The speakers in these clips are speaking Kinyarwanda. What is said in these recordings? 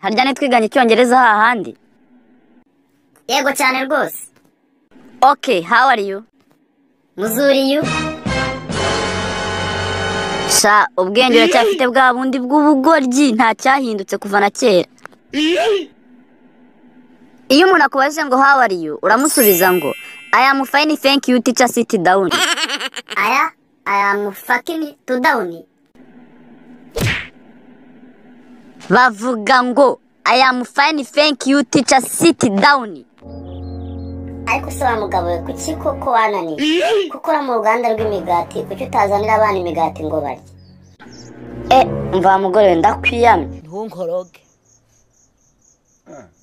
haryane twiganye icyongereza hahandi yego cyane rwose okay how are you muzuriyu sha ubwenge uracyafite bwa bundi bw'ubugoryi nta cyahindutse kuva na kera iyo umuntu akubaje ngo how are you uramusubiza ngo i am fine thank you teacher sit down aya aya mufakini tudawuni bavuga ngo i am fine thank you teacher sit down ariko se wa mugabo we kuki koko wananiwe kuko uri mu ruganda rw'imigati kuki utazanira abana imigati ngo barye e umva wa mugore we ndakwiyamye ntunkoroge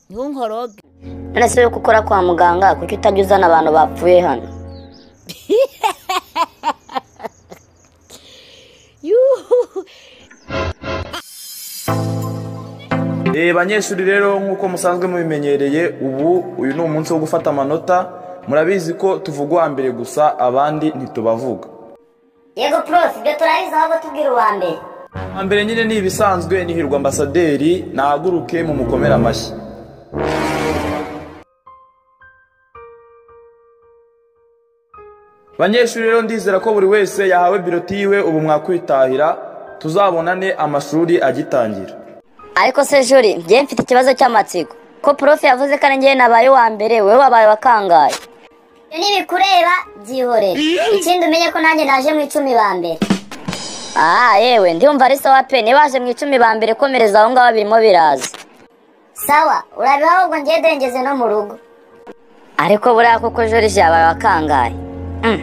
ntunkoroge none se we ko ukora kwa muganga kuki utajya uzana abantu bapfuye hano yuhu Eh, banyeshuri rero nk'uko musanzwe mubimenyereye ubu uyu ni umunsi wo gufata amanota murabizi ko tuvuga uwa mbere gusa abandi ntitubavuga yego prof ibyo turabizi ahubwo tubwira uwa mbere uwa mbere nyine ni ibisanzwe ni hirwa ambasaderi nahaguruke mu mukomere amashyi banyeshuri rero ndizera ko buri wese yahawe biroti yiwe ubu mwakwitahira tuzabonane amashuri agitangira ariko se juri njyewe mfite ikibazo cy'amatsiko ko prof yavuze ko ari njyewe nabaye uwa mbere wowe wabaye wa kangahe ibyo ntibikureba byihorere ikindi umenye ko nanjye naje mu icumi ba mbere aha yewe ndiyumva ari sawa pe niba waje mu icumi ba mbere komereza aho ngaho birimo biraza sawa urabiha ahubwo ngiye dengeze no mu rugo ariko buriya koko joriji yabaye wa kangahe Mm.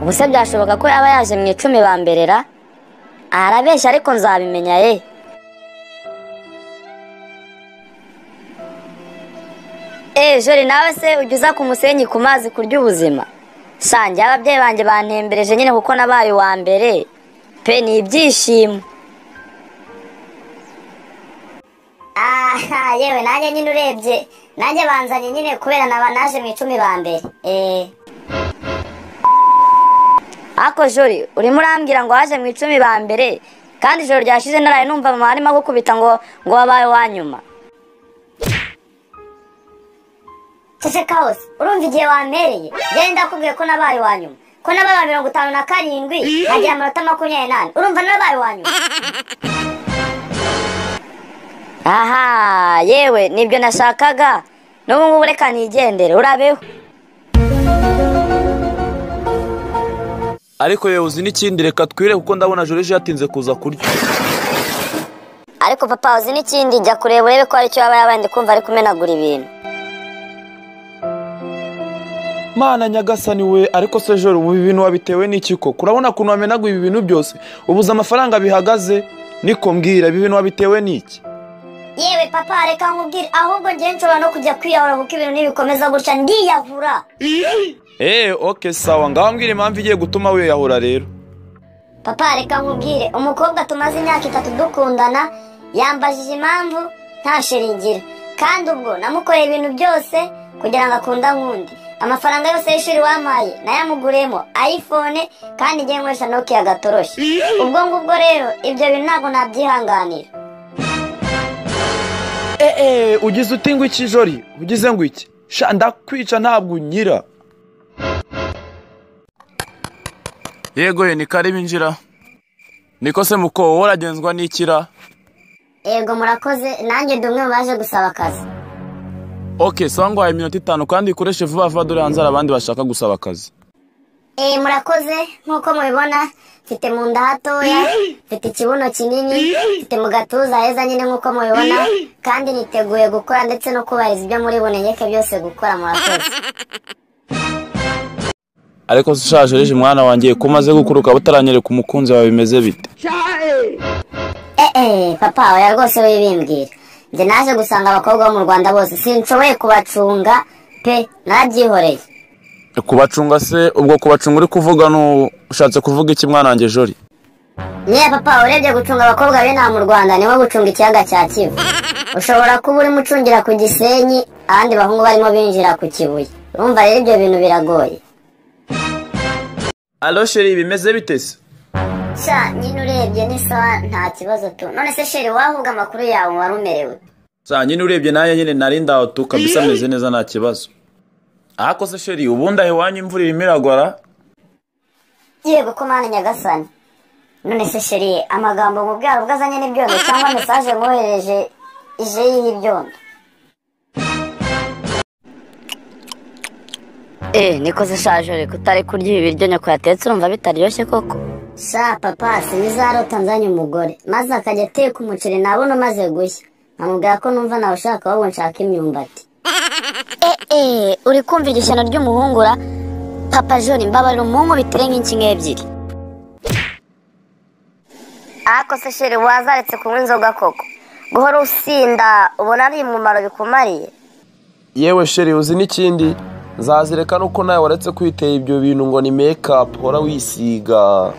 ubu se byashoboka ko yaba yaje mu icumi ba mbere ra Aha, arabeshya ariko nzabimenya ye Eh, jori nawe se ujya uza ku musenyi ku mazi kurya ubuzima shange ababyeyi banjye bantembereje nyine kuko nabaye uwa mbere pe ni ibyishimo aha yewe nanjye nyine urebye nanjye banzanye nyine kubera naba naje mu icumi ba mbere eee ako jori urimo urambwira ngo waje mu icumi ba mbere kandi ijoro ryashize naraye numva mama arimo agukubita ngo ngo wabaye uwa nyuma ceceka hose urumva igihe wampereye njyewe ndakubwiye ko nabaye uwa nyuma ko nabaye uwa mirongo itanu na karindwi nagira amanota makumyabiri n'ane urumva nabaye uwa nyuma aha yewe nibyo nashakaga n'ubu ngubu reka nigendere urabeho ariko yewe uzi n'ikindi reka twire kuko ndabona joriji yatinze kuza kurya ariko papa uzi n'ikindi jya kureba urebe ko hari icyo yaba yabaye kumva ari kumenagura ibintu mana nyagasani we ariko se joro ubu ibi bintu wabitewe n'iki koko urabona ukuntu wamenaguye ibi bintu byose ubuze amafaranga bihagaze niko mbwira ibi bintu wabitewe n'iki yewe papa reka nkubwire ahubwo njyewe nshobora no kujya kwiyahura kuko ibintu nibikomeza gutya ndiyahura eee oke sawa ngaho mbwira impamvu igiye gutuma wiyahura rero papa reka nkubwire umukobwa tumaze imyaka itatu dukundana yambajije impamvu nta shiringira kandi ubwo namukoreye ibintu byose kugira ngo akunda nk'undi amafaranga yose y'ishuri wampaye nayamuguriyemo ayifone kandi ngiye nkoresha nokia gatoroshi ubwo ngubwo rero ibyo bintu ntabwo nabyihanganira eee ugize uti ngo iki jori ugize ngo iki sha ndakwica ntabwo unyira yego ye ni kare binjira niko se muko wowe uragenzwa n'ikira yego murakoze nanjye ndi umwe mu baje gusaba akazi oke sawa nguhaye iminota itanu kandi ikoreshe vuba vuba dore hanze hari abandi bashaka gusaba akazi Eh, murakoze nk'uko mubibona mfite mu nda hatoya mfite ikibuno kinini mfite mu gatuza heza nyine nk'uko mubibona kandi niteguye gukora ndetse no kubahiriza ibyo muri bunegeke byose gukora murakoze ariko se ushaje rije mwana wanjye ko umaze gukura ukaba utaranyereka umukunzi wawe bimeze bite eh, eh, papa oya rwose wibimbwira njye naje gusanga abakobwa bo mu rwanda bose sinshoboye kubacunga pe narabyihoreye kubacunga se ubwo kubacunga uri kuvuga ni ushatse kuvuga iki mwana wanjye jori Nyine papa urebye gucunga abakobwa b'inaha mu Rwanda niho gucunga ikiyaga cya Kivu. Ushobora kuba urimo ucungira ku Gisenyi abandi bahungu barimo binjira ku Kibuye. Urumva rero ibyo bintu biragoye. alo sheri bimeze bite se Sha nyine urebye ni sawa nta kibazo tu. None se sheri wahubwa amakuru yawe wari umerewe. saa nyine urebye nayo nyine nari ndahotu kabisa ameze neza nta kibazo ariko se sheri ubundi aho iwanyu imvura irimo iragwara yego ko mana nyagasani none se sheri amagambo mu bwaro bwo azanye n'ibyondo cyangwa mesaje mwohereje ije yiha ibyondo Eh, niko se shajore kutari kurya ibi biryo nyoko yatetse urumva bitaryoshye koko sha papa sinizarota nzanye umugore maze akajya ateka umuceri nabona umaze gushya nkamubwira ko numva nawe ushaka ahubwo nshaka imyumbati eh, uri kumva igishyano ry'umuhungura papa joni mbabarira umuhungu bitere nk'inshinga ebyiri ariko se sheri wazaretse kunywa inzoga koko guhora usinda ubona ari umumaro bikumariye yewe sheri uzi n'ikindi nzazireka nuko nawe waretse kwiteye ibyo bintu ngo ni mekapu uhora wisiga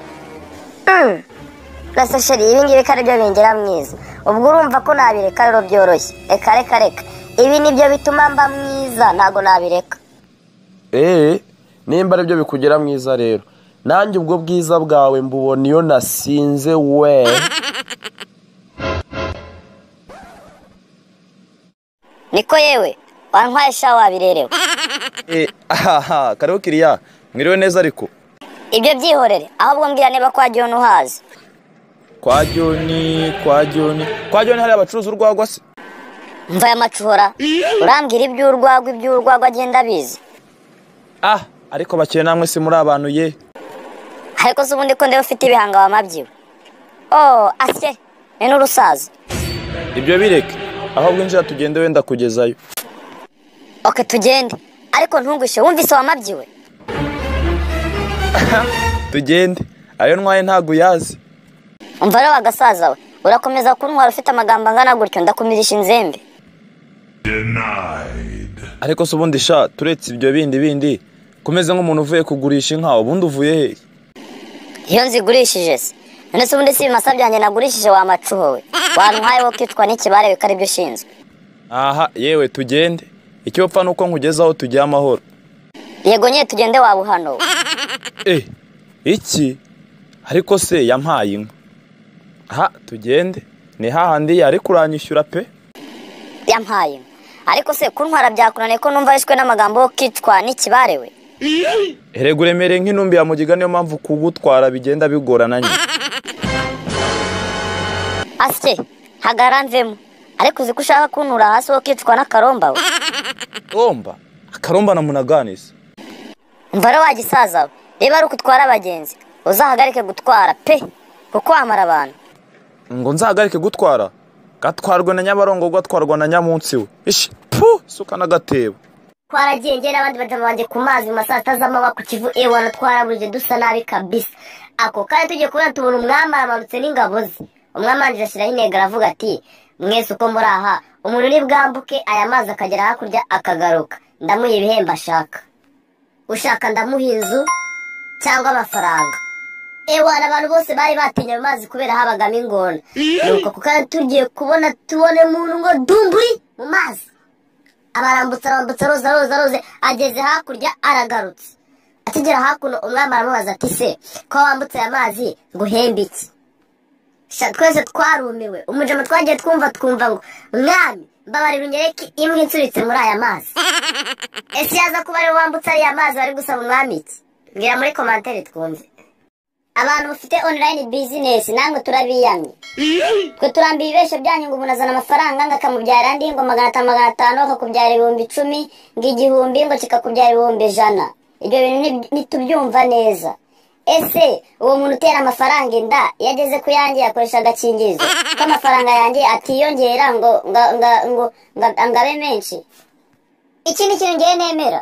rasa sheri ibi ngibi ko ari byo bingera mwiza ubwo urumva ko nabireka rero byoroshye reka reka reka ibi ni byo bituma mba mwiza ntabwo nabireka eee nimba aribyo bikugera mwiza rero nanjye ubwo bwiza bwawe mbubona iyo nasinze we niko yewe wantwaye sha wabirerewe Eh, ahaha kariho kiriya mwiriwe neza ariko ibyo byihorere ahubwo mbwira niba kwa joni uhazi kwa joni kwa joni kwa joni hari abacuruza urwagwa se mva y'amacuhora urambwira iby'urwagwa iby'urwagwa agenda abizi ah ariko bakeye namwe si muri abantu ye ariko se ubundi ko ndeba ufite ibihanga wamabyiwe oh asye ni n'urusaza ibyo bireke aho bwinjira tugende wenda kugezayo oke tugende ariko ntungwishe wumvise wamabyiwe tugende ayo ntwaye ntabwo uyazi umva rero wagasaza we urakomeza kuntwara ufite amagambo angana gutyo ndakumirisha inzembe ariko se ubundi sha turetse ibyo bindi bindi kumeze nk'umuntu uvuye kugurisha inka ubundi uvuye hehe iyo nzigurishije se none se ubundi si ibimasa byanjye nagurishije wamacuhowe wantwaye wo kwicwa n'ikibare biko aribyo ushinzwe aha yewe tugende icyo upfa ni uko nkugezaho tugiye amahoro yego nyine tugende wabuhanuwe eh iki ariko se yampaye inka aha tugende ni hahandi yari kuranyishyura pe yampaye ariko se kuntwara byakunaniye ko numva yishwe n'amagambo wo kwicwa n'ikibare we erega uremereye nk'intumbi ya mugiga niyo mpamvu kugutwara bigenda bigorana nyine asye hagarara mvemo ariko uzi ko ushaka kuntura hasi wo kwicwa n'akaromba we romba akaromba na munaganiza umva rero wagisaza we reba ari uko utwara abagenzi uzahagarike gutwara pe kuko wamara abantu ngo nzahagarike gutwara gatwarwe na nyabarongo gatwarwa na nyamunsi we ishi pu suka n'agatebo twaragiye ngera abandi badamu banjye ku mazi mu masaha atazamaba ku kivu ewana twarabuze dusa nabi kabisa ako kanya tugiye kubona tubona umwami aramanutse n'ingabo ze umwami wanjye ashyiraho intego aravuga ati mwese uko muri aha umuntu ni bwambuke aya mazi akagera hakurya akagaruka ndamuha ibihembo ashaka ushaka ndamuha inzu cyangwa amafaranga ewana abantu bose bari batinye ayo mazi kubera habagamo ingona nuko ako kanya tugiye kubona tubona umuntu ngo dumburi mu mazi abarambutsa arambutsa aroza aroza aroza ageze hakurya aragarutse akigera hakuno umwami aramubaza ati se ko wambutse aya mazi nguhembe iki Sha, twese twarumiwe umujama twagiye twumva twumva ngo mwami mbabarira unyereke imwe insuritse muri aya mazi ese yaza kuba ariwe wambutse ariya mazi wari gusaba umwami iki mbwira muri komantere twumve abantu bafite online business namwe turabiyamye twe turambiye ibibesho byanyu ngo umuntu azana amafaranga ngo akamubyarira andi ngo magana atanu magana atanu akakubyara ibihumbi icumi ngo igihumbi ngo kikakubyara ibihumbi ijana ibyo bintu ni- ntitubyumva neza ese uwo muntu utera amafaranga inda iyo ageze ku yanjye yakoresha agakingirizo ko amafaranga yanjye atiyongera ngo ngo ngo ngo ngo- ngo abe menshi iki ni ikintu ngiye nemera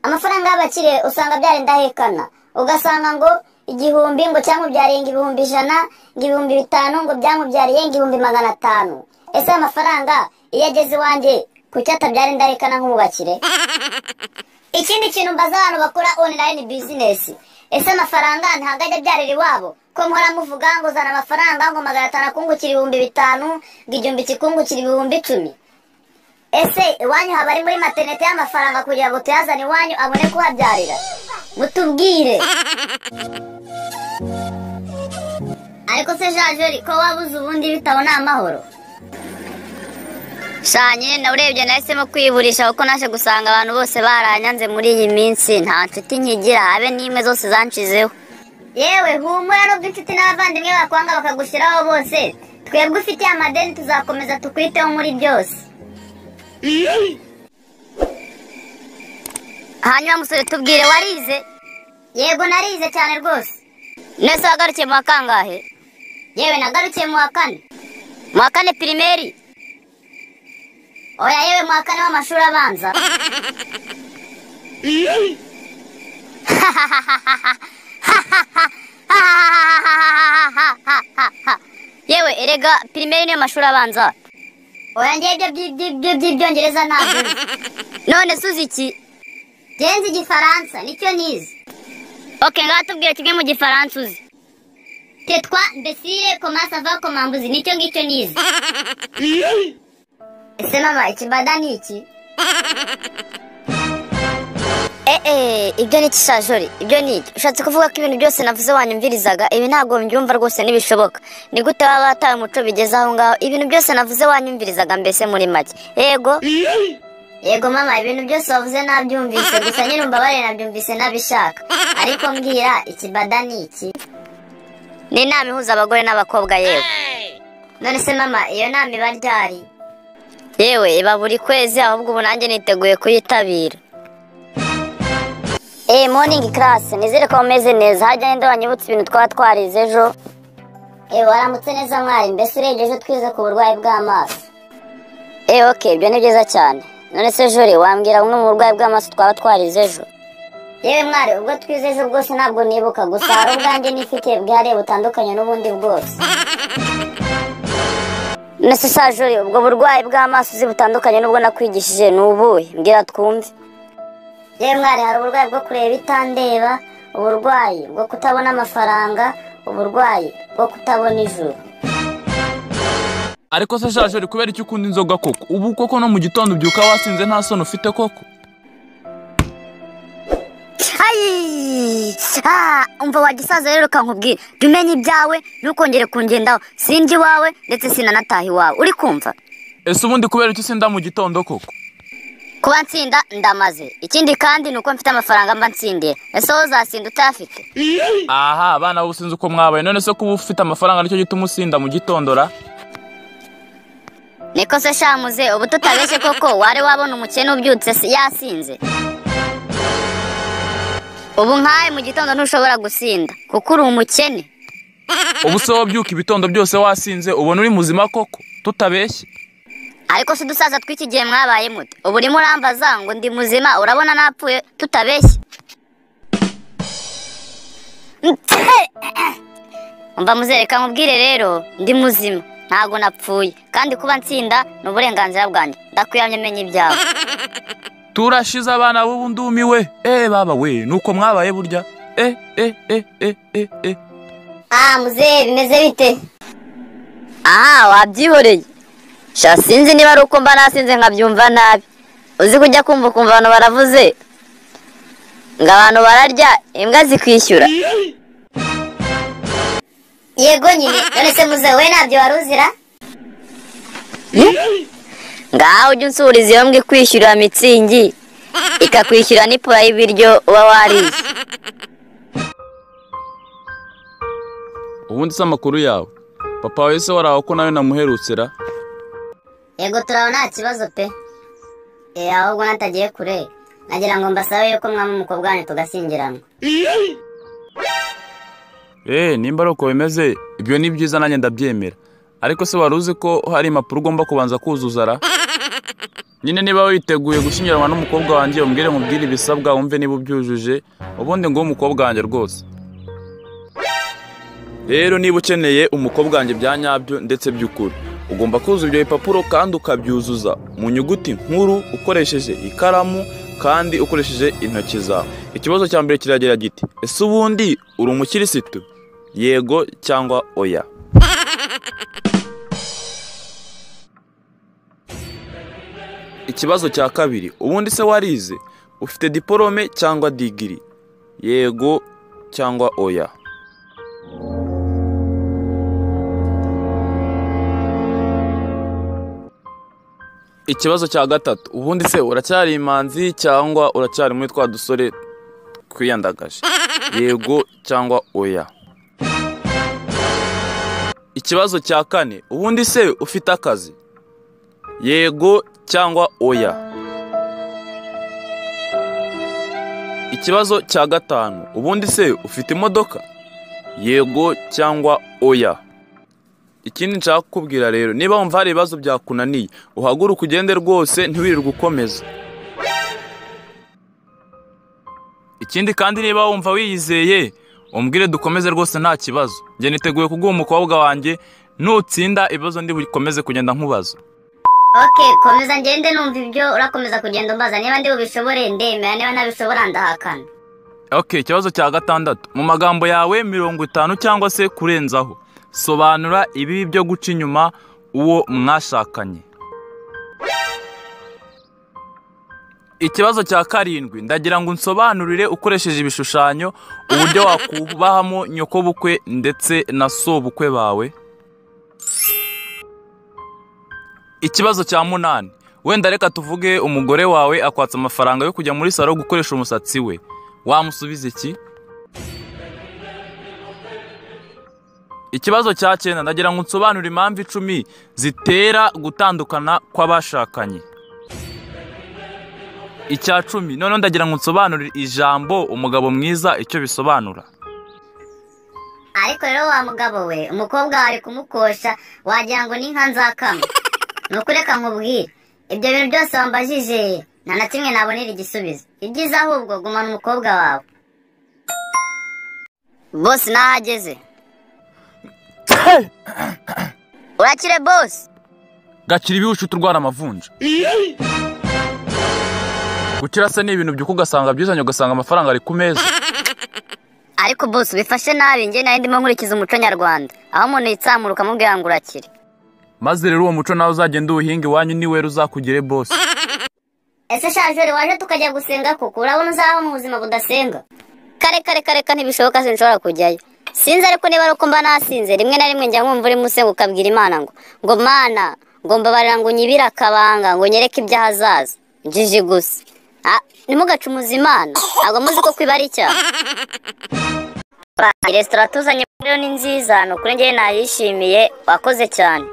amafaranga y'abakire usanga byari ndahekana ugasanga ngo igihumbi ngo cyamubyariye ngo ibihumbi ijana ngo ibihumbi bitanu ngo byamubyariye ngo ibihumbi magana atanu ese aya mafaranga iyo ageze iwanjye kuki atabyara indahekana nk'umubakire ikindi kintu mbaza abantu bakora online business ese amafaranga ntabwo ajya abyarira iwabo ko muhora muvuga ngo uzana amafaranga ngo magana atanu akungukira ibihumbi bitanu ngo igihumbi kikungukira ibihumbi icumi ese iwanyu haba ari muri materinete y'amafaranga kugira ngo tuyazane iwanyu abone kuhabyarira mutubwire ariko se jajori ko wabuze ubundi bitabo ni amahoro shanye nawe urebye nahisemo kwiburisha kuko naje gusanga abantu bose baranyanze muri iyi minsi nta nshuti nkigira habe n'imwe zose zanshizeho yewe humura nubwo inshuti n'abavandimwe bakwanga bakagushiraho bose twebwe ufitiye amadeni tuzakomeza tukwiteho muri byose hanyuma musore tubwire warize yego narize cyane rwose nese wagarukiye mu wa kangahe yewe nagarukiye mu wa kane mu wa kane pirimeri oya yewe mu wa kane w'amashuri abanza yewe erega pirimeri niyo mashuri abanza oya ngewe ibyo by- by- by- by'ibyongereza ntabwo nzi. none suzi iki ngewe nzi igifaransa nicyo nize ok ngaha tubwire kimwe mu gifaransa uzi tetwa mbesire komasava komambuzi nicyo ngicyo nize ese mama ikibada ni iki eee ibyo ni ikishajori ibyo ni iki ushatse kuvuga ko ibintu byose navuze wanyumvirizaga ibi ntabwo mbyumva rwose ntibishoboka ni gute waba wataye umuco bigeze aho ngaho ibintu byose navuze wanyumvirizaga mbese muri make yego yego mama ibintu byose wavuze nabyumvise gusa nyine umbabare nabyumvise nabishaka ariko mbwira ikibada ni iki ni inama ihuza abagore n'abakobwa yewe none se mama iyo nama iba ryari yewe iba buri kwezi ahubwo ubu nanjye niteguye kuyitabira eee moningi karasi nizere ko bameze neza hajya n'indi wanyibutse ibintu twaba twarize ejo ewe waramutse neza mwari mbese urebye ejo twize ku burwayi bw'amaso eee ok ibyo ni byiza cyane none se jori wambwira bumwe mu burwayi bw'amaso twaba twarize ejo yewe mwari ubwo twize ejo bwose ntabwo nibuka gusa hari ubwanjye nifite bwihariye butandukanye n'ubundi bwose Nese sajori ubwo burwayi bw'amaso uzi butandukanye n'ubwo nakwigishije ni ubuhe mbwira twumve yewe mwari hari uburwayi bwo kureba itandeba uburwayi bwo kutabona amafaranga uburwayi bwo kutabona ijuru ariko se shashori kubera icyo ukunda inzoga koko ubu koko no mu gitondo ubyuka wasinze nta soni ufite koko ayi ah, umva wagisaza rero kankubwira jya umenya ibyawe ntukongere kungendaho sinjye iwawe ndetse sinanataha iwawe uri kumva ese ubundi kubera icyo usinda mu gitondo koko kuba nsinda ndamaze ikindi kandi ni uko mfite amafaranga mba nsindiye ese wowe uzasinda utayafite aha abana bo sinzi uko mwabaye none se kuba ufite amafaranga nicyo gituma usinda mu gitondo ra niko se shamuze ubu tutabeshye koko wari wabona umukene ubyutse si- yasinze ubu nkawe mu gitondo ntushobora gusinda kuko uri umukene ubu se wabyuka ibitondo byose wasinze ubona uri muzima koko tutabeshye ariko si udusaza tw'iki gihe mwabaye mute ubu urimo urambaza ngo ndi muzima urabona napfuye tutabeshye umva muzereka nkubwire rero ndi muzima ntabwo napfuye kandi kuba nsinda ni uburenganzira bwanjye ndakuramye menya ibyawe turashize abana b'ubu ndumiwe eh baba we nuko mwabaye burya eh eh eh eh eh eh ah muzehe bimeze bite aha wabyihoreye sha sinzi niba ari uko mba nasinze nkabyumva nabi uzi kujya kumva ukumva abantu baravuze ngo abantu bararya imbwa zikwishyura yego nyine none se muzehe we ntabyo wari uzira ngaho ujya unsuriza iyo mbwa ikwishyurira mitsingi ikakwishyura n'ipura y'ibiryo uba wariye ubundi se amakuru yawe papa wawe se waraho ko nawe namuherutsera yego turaho nta kibazo pe eh ahubwo natagiye kure nagira ngo mbasabe yuko mwaba umukobwa wanyu tugashyingiranwa eee nimba ari uko bimeze ibyo ni byiza nanjye ndabyemera ariko se wari uzi ko hari impapuro ugomba kubanza kuzuza ra nyine niba witeguye gushyingiranwa n'umukobwa wanjye umbwire nkubwire ibisabwa wumve niba ubyujuje ubundi nguhe umukobwa wanjye rwose rero niba ukeneye umukobwa wanjye bya nyabyo ndetse by'ukuri ugomba kuzuza ibyo bipapuro kandi ukabyuzuza mu nyuguti nkuru ukoresheje ikaramu kandi ukoresheje intoki zawe ikibazo cya mbere kiragira giti ese ubundi uri umukirisitu yego cyangwa oya ikibazo cya kabiri ubundi se warize ufite diporome cyangwa digiri yego cyangwa oya ikibazo cya gatatu ubundi se uracyari imanzi cyangwa uracyari muri twa dusore twiyandagaje yego cyangwa oya ikibazo cya kane ubundi se ufite akazi yego cyangwa oya ikibazo cya gatanu ubundi se ufite imodoka yego cyangwa oya ikindi nshaka kukubwira rero niba wumva hari ibibazo byakunaniye uhaguruke ugende rwose ntiwirirwe ukomeza Ikindi kandi niba wumva wiyizeye umbwire dukomeze rwose nta kibazo njye niteguye kuguha umukobwa wanjye nutsinda ibibazo ndi bukomeze kugenda nkubaza ok komeza ngende numva ibyo urakomeza kugenda umbaza niba ndi bubishobore ndemera niba ntabishobora ndahakana ok ikibazo cya gatandatu mu magambo yawe mirongo itanu cyangwa se kurenzaho sobanura ibibi byo guca inyuma uwo mwashakanye ikibazo cya karindwi ndagira ngo unsobanurire ukoresheje ibishushanyo uburyo wakubahamo nyokobukwe ndetse na sobukwe bawe ikibazo cya munani wenda reka tuvuge umugore wawe akwatsa amafaranga yo kujya muri salo gukoresha umusatsi we wamusubiza iki ikibazo cya cyenda ndagira ngo unsobanure impamvu icumi zitera gutandukana kw'abashakanye icya cumi noneho ndagira ngo unsobanurire ijambo umugabo mwiza icyo bisobanura ariko rero wa mugabo we umukobwa ari kumukosha wagira ngo ni inka nzakama ni ukuri reka nkubwire ibyo bintu byose wambajije nta na kimwe nabonera igisubizo ibyiza ahubwo gumana umukobwa wawe bosi naho ageze urakire bosi gakira ibiwucu turwara amavunja gukira se ni ibintu by'uko ugasanga byuzanye ugasanga amafaranga ari ku meza ariko bosi ubifashe nabi njye nari ndimo nkurikiza umuco nyarwanda aho umuntu yitsamura ukamubwira ngo urakire maze rero uwo muco nawe uzagenda uwuhinga iwanyu niwe uzakugire bose ese shajori waje tukajya gusenga kuko urabona uzabaho mu buzima budasenga kare kare kare kare ntibishoboka sinshobora kujyayo sinzi ariko niba ari uko mba nasinze rimwe na rimwe njya nkumva urimo usenga ukabwira imana ngo ngo mana ngo mbabarira ngo unyibire akabanga ngo nyereke ibyaha hazaza njiji gusa Ah, ntimugacumuze imana ntabwo muzi ko kwiba ari icyaha Iyi resitora tuzanye rero ni nziza ni ukuri njyewe nayishimiye wakoze cyane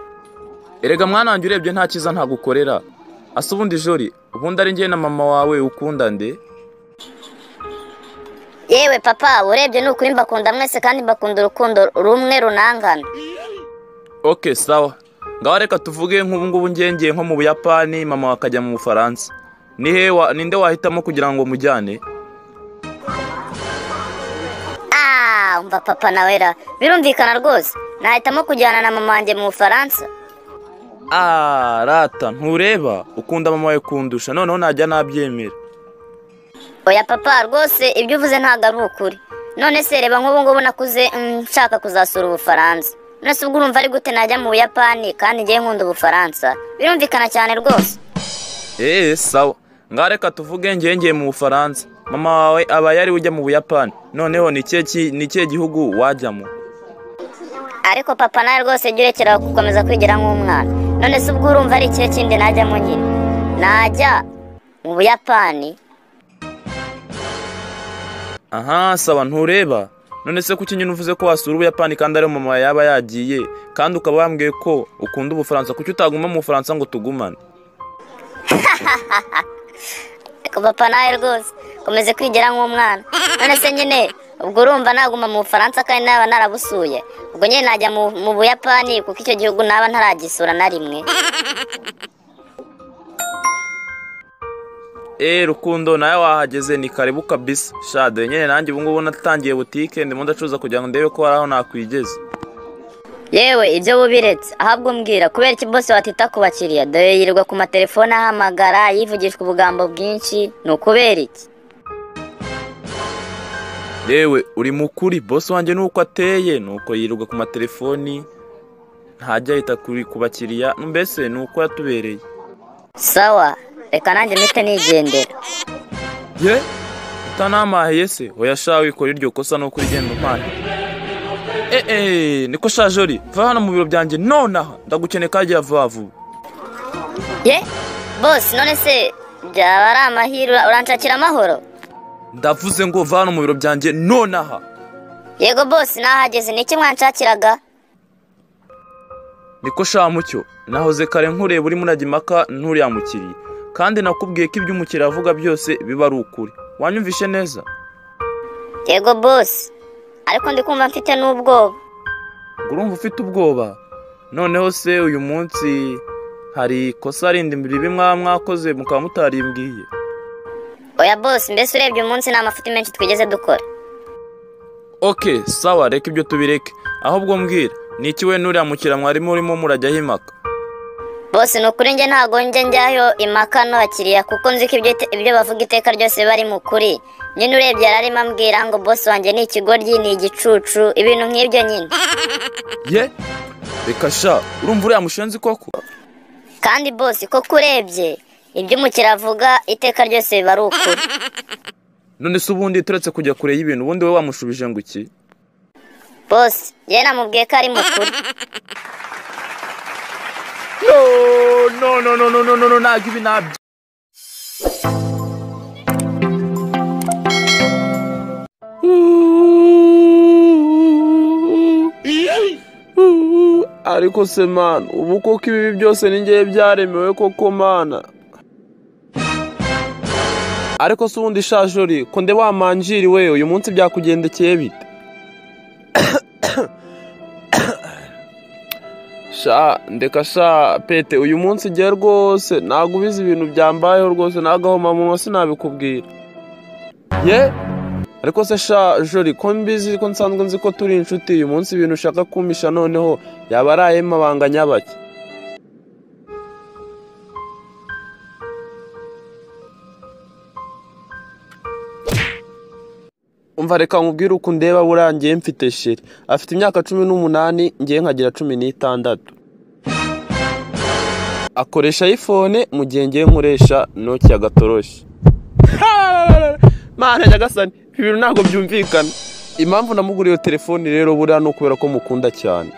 erega mwana wanjye urebye nta cyiza ntagukorera asa ubundi jori ubundi ari njye na mama wawe ukunda nde yewe papa urebye ni ukuri mbakunda mwese kandi mbakunda urukundo rumwe runangana ok sawa ngaho reka tuvuge nk'ubungubu ngengeye nko mu buyapani mama wawe akajya mu bufaransa ni he wa- ninde wahitamo kugira ngo mujyane Ah, umva papa nawera birumvikana rwose nahitamo kujyana na mama wanjye mu bufaransa Ah, rata ntureba ukunda mama wawe kundusha noneho najya nabyemera oya papa rwose ibyo uvuze ntabwo ari ukuri none se reba nk'ubu ngubu nakuze mm, nshaka kuzasura ubufaransa none se ubwo urumva ari gute najya mu buyapani kandi ngiye nkunda ubufaransa birumvikana cyane rwose eee sawa ngaho reka tuvuge ngengeye mu bufaransa mama wawe aba yari ujya mu buyapani noneho ni ikihe ki- ni ikihe gihugu wajyamo ariko papa nawe rwose jya urekera gukomeza kwigira nk'umwana none se ubwo urumva ari ikihe kindi najyamo nyine najya mu buyapani aha saba ntureba none se kuki nyine uvuze ko wasura ubuyapani kandi ariyo mama wawe yaba yagiye kandi ukaba wambwiye ko ukunda ubufaransa kuki utaguma mu bufaransa ngo tugumane Ariko papa nawe rwose komeze kwigira nk'umwana none se nyine ubwo urumva naguma mu bufaransa kandi naba narabusuye ubwo nyine najya mu, mu buyapani kuko icyo gihugu naba ntaragisura na rimwe eee rukundo nawe wahageze ni karibu kabisa shade nyine nanjye ubungubu natangiye butike ndimo ndacuruza kugira ngo ndebe ko hari aho nakwigeze yewe ibyo wubiretse ahabwo mbwira kubera iki bose watita ku bakiriya dore yirirwa ku matelefone ahamagara yivugishwa ubugambo bwinshi ni ukubera iki yewe uri mukuri bosi wanjye nuko ateye nuko yirirwa ku matelefoni ntajya yita kuri- ku bakiriya mbese ni uko yatubereye sawa reka nanjye mpite nigendera ye utanamahiye se oya sha wikora iryo kosa nuko urigenda umpaye eee niko shajori va hano mu biro byanjye nonaha ndagukeneye kagiye vuba vuba ye bose none se byaba ari amahirwe uranshakira amahoro ndavuze ngo vana mu biro byanjye nonaha yego bose nahageze niki mwanshakiraga niko sha mucyo nahoze kare nkureba urimo urajya impaka nturiya mukiriya kandi nakubwiye ko ibyo umukiriya avuga byose biba ari ukuri wanyumvishe neza yego bose ariko ndi kumva mfite n'ubwoba ngo urumva ufite ubwoba noneho se uyu munsi hari ikosa rindi ribi mwaba mwakoze mukaba mutarimbwiye oya bose mbese urebye umunsi ni amafuti menshi twigeze dukora oke sawa reka ibyo tubireke ahubwo mbwira ni iki we n'uriya mukiriya mwarimu urimo murajyaho impaka bose ni ukuri njye ntago njya njyayo impaka n'abakiriya kuko nzi ko ibyo ite- ibyo bavuga iteka ryose biba ari mu kuri nyine urebye yararimo ambwira ngo bose wanjye ni ikigoryi ni igicucu ibintu nk'ibyo nyine ye reka sha urumva uriya mushenzi koko kandi bose koko urebye ibyo umukiriya avuga iteka ryose biba ari ukuri none se ubundi turetse kujya kure y'ibintu ubundi we wamushubije ngo iki bose yewe namubwiye ko ari mu kuri No, no, no, no, no, no, no, no, ntabwo ibi nabyo. ariko se mani ubu koko ibi byose ni ngewe byaremewe koko mana ariko se ubundi shajori ko nde wa manjiri we uyu munsi byakugendekeye bite sha ndeka sha pete uyu munsi igihe rwose ntabwo ubizi ibintu byambayeho rwose nagahomamunwa sinabikubwira ye ariko se sha jori ko mbizi ko nsanzwe nzi ko turi inshuti uyu munsi ibintu ushaka kumpisha noneho yaba ari ay'amabanga nyabaki umva reka nkubwire uko ndeba buriya ngewe mfite sheri afite imyaka cumi n'umunani ngewe nkagira cumi n'itandatu akoresha ayifone mu gihe ngewe nkoresha noki ya gatoroshi mana nyagasani ibi bintu ntabwo byumvikana impamvu namuguriye iyo telefoni rero buriya ni ukubera ko mukunda cyane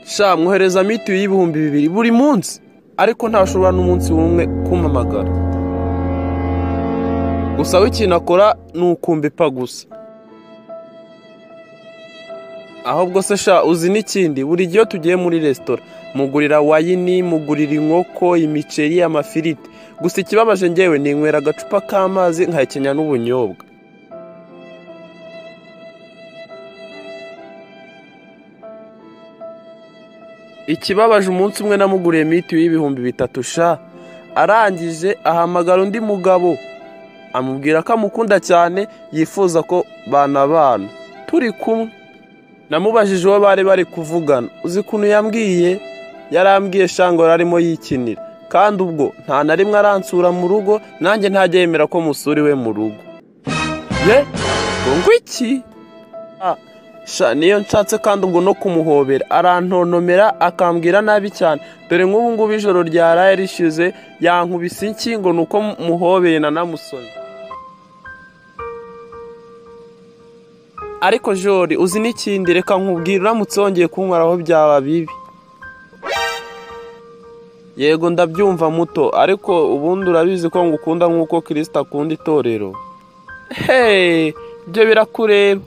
sha mwohereza mitiyu y'ibihumbi bibiri buri munsi ariko ntashobora n'umunsi w'umwe kumpamagara gusa we ikintu akora ni ukumva ipa gusa ahubwo se sha uzi n'ikindi buri gihe iyo tugiye muri resitora mugurira wayini mugurira inkoko imiceri amafiriti gusa ikibabaje ngewe ninywera agacupa k'amazi nkahekenya n'ubunyobwa ikibabaje umunsi umwe namuguriye mitiyu y'ibihumbi bitatu sha arangije ahamagara undi mugabo amubwira ko amukunda cyane yifuza ko banabana turi kumwe namubajije uwo bari bari kuvugana uzi ukuntu yambwiye yarambwiye shango yari arimo yikinira kandi ubwo nta na rimwe aransura mu rugo nanjye ntajya yemera ko musura iwe mu rugo ye ngo ngo iki Ah, sha niyo nshatse kandi ubwo no kumuhobera arantontomera akambwira nabi cyane dore nk'ubu ngubu ijoro ryaraye rishize yankubise inkingo ni uko muhobeye na namusoni ariko jori uzi n'ikindi reka nkubwira uramutse wongeye kunywera aho byaba bibi yego ndabyumva muto ariko ubundi urabizi ko ngukunda nk'uko kirisita akunda itorero heee ibyo birakureba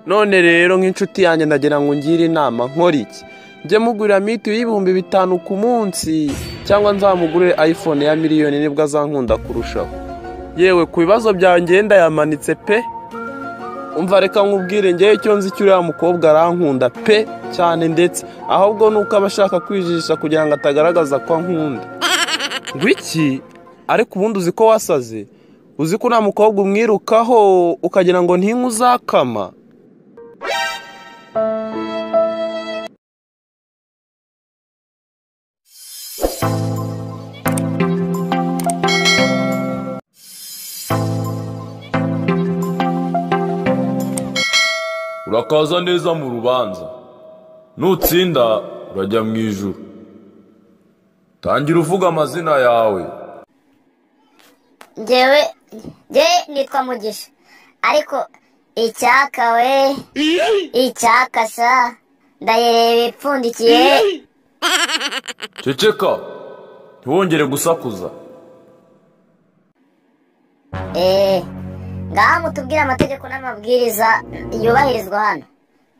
none rero nk'inshuti yanjye ndagira ngo ngire inama nkora iki njye mugurira mitiyu y'ibihumbi bitanu ku munsi cyangwa nzamugure ayifone ya miliyoni nibwo azankunda kurushaho yewe ku bibazo byawe ngenda yamanitse pe umva reka nkubwire ngewe icyo nzi cy'uriya mukobwa arankunda pe cyane ndetse ahubwo ni uko aba ashaka kwijijisha kugira ngo atagaragaza ko ankunda ngwiki ariko ubundi uzi ko wasaze uzi ko uriya mukobwa umwirukaho ukagira ngo ntinywe uzakama urakaza neza mu rubanza nutsinda urajya mu ijuru tangira uvuga amazina yawe ngewe ngewe nitwa mugisha ariko icyaka we icyaka sa ndayireba ipfundikiye ceceka ntiwongere gusakuza eee ngaha mutubwire amategeko n'amabwiriza yubahirizwa hano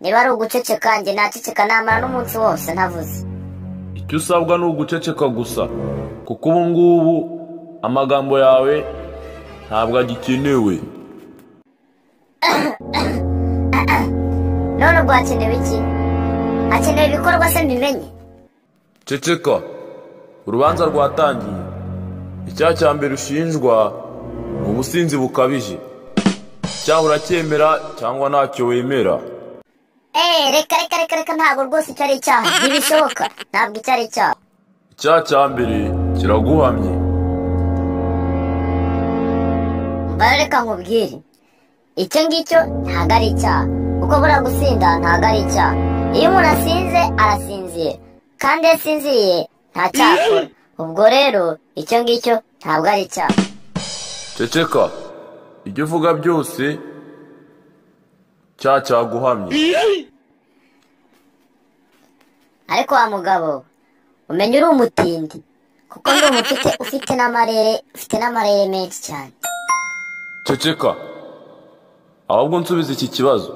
niba ari uguceceka njye naceceka namara n'umunsi wose ntavuze icyo usabwa ni uguceceka gusa kuko ubu ngubu amagambo yawe ntabwo agikenewe none ubwo hakenewe iki hakenewe ibikorwa se mbimenye ceceka urubanza rwatangiye icyaha cya mbere ushinjwa ni ubusinzi bukabije icyaha uracyemera cyangwa ntacyo wemera eee reka reka reka reka ntabwo rwose icyo ari icyaha ntibishoboka ntabwo icyo ari icyaha icyaha cya mbere kiraguhamye mbara reka nkubwire icyo ngicyo ntabwo ari icyaha kuko buriya gusinda ntabwo ari icyaha iyo umuntu asinze arasinziye kandi iyo asinziriye nta cyaha akora ubwo rero icyo ngicyo ntabwo ari icyaha ceceka ibyo uvuga byose cyaha cyaguhamye ariko wa mugabo umenya uri umutindi kuko ndi umufite ufite n'amarere ufite n'amarere menshi cyane ceceka ahubwo nsubiza iki kibazo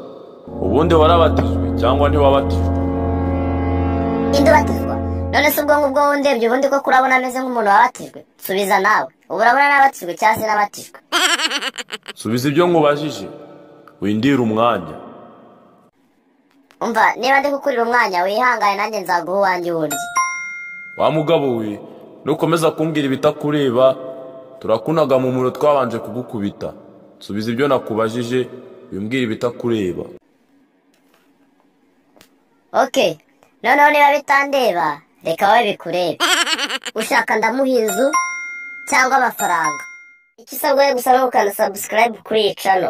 ubundi warabatijwe cyangwa ntiwabatijwe indubatizwa none se ubwo ngubwo wundebye ubundi ko kurabona ameze nk'umuntu wabatijwe subiza nawe ubu urabona nabatijwe cyangwa se nabatijwe subiza ibyo nkubajije windire umwanya umva niba ndi kukurira umwanya wihangane nanjye nzaguha uwanjye wundi wa mugabo we nukomeza kumbwira ibitakureba turakunaga mu muro twabanje kugukubita subiza ibyo nakubajije wimbwire ibitakureba oke noneho niba bitandeba reka wowe bikurebe ushaka ndamuha inzu cyangwa amafaranga icyo usabwa gusa ni ukanda sabusikarayibu kuri iyi cano